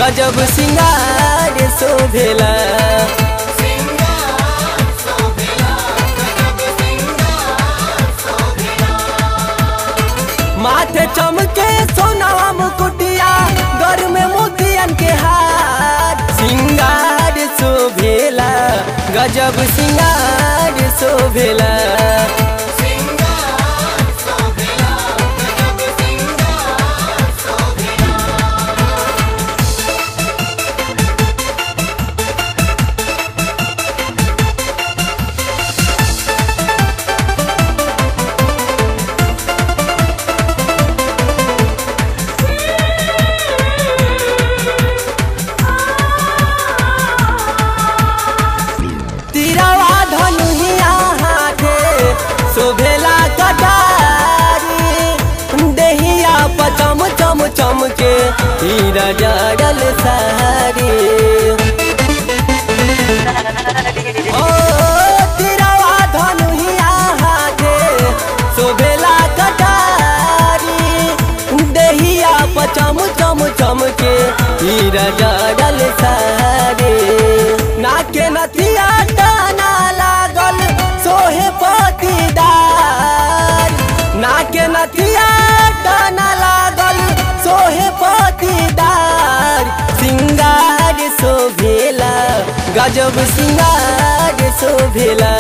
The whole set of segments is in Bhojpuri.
गजब सिंगार शोभेला माथे चमके सोनावा मुकुटिया घर में मोतियन के हार सिंगार शोभेला गजब सिंगार शोभेला तिरवा धनुहिया हाथे शोभेला कटारी देहिया पचम चम चम के हीरा जड़ल सारी ओ तिरवा धनुहिया हाथे शोभेला कटारी देहिया पचम चम चम के हीरा जड़ल सारी नाके नथिया टाना लागल सोहे पतिदार नाके नथिया टाना लागल सोहे पतिदार सिंगार शोभेला गजब सिंगार शोभेला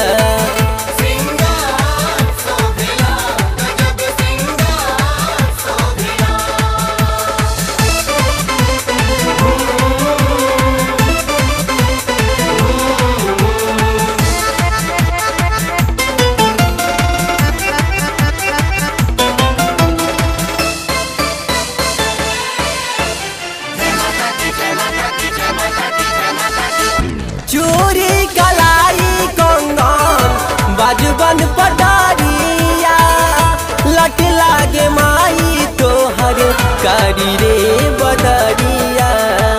चूरी कलाई कंगन बाजबन पटारिया लट लागे माई तोहर कारी रे बदरिया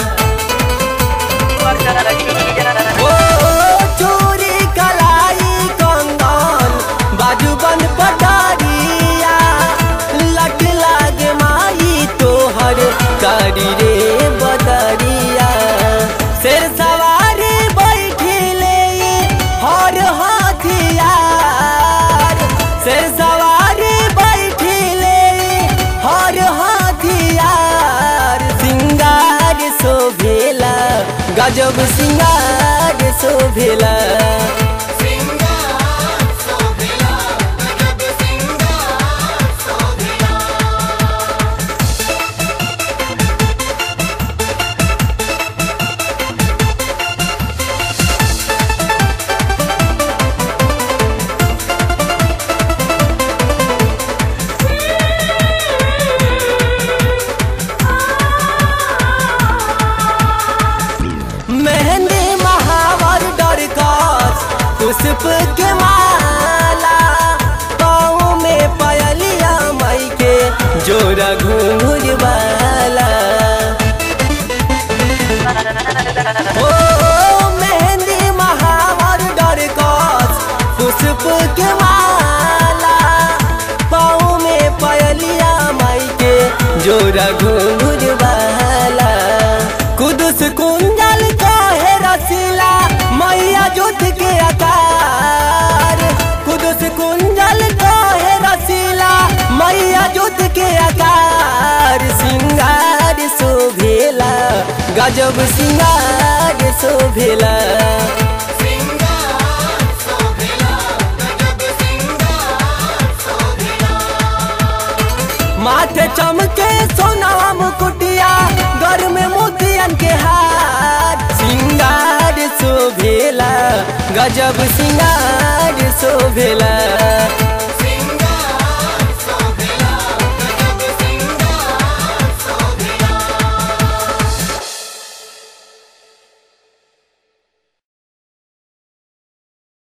ओ चूरी कलाई कंगन बाजबन पटारिया लट लागे माई तोहर कारी रे बदरिया शेर सवारी बैठिले हर हथियार शेर सवारी बैठिले हर हथियार सिंगार शोभेला गजब सिंगार शोभेला मेहंदी महावर डरकस पुष्प के माला पाँव में पयलिया मई के जोरा घूंघुर वाला ओ मेहंदी महावर डरकस पुष्प के माला पाँव में पयलिया मई के जोरा घूंघुर वाला कुदुस कुंजल कहे रसीला मैया जुट के आकार कुदुस कुंजल कहे रसीला मैया जुट के आकार सिंगार शोभेला गजब सिंगार शोभेला माथे चमके सोनावा मुकुटिया घर में मोतियन के हार सिंगार शोभेला गजब सिंगार शोभेला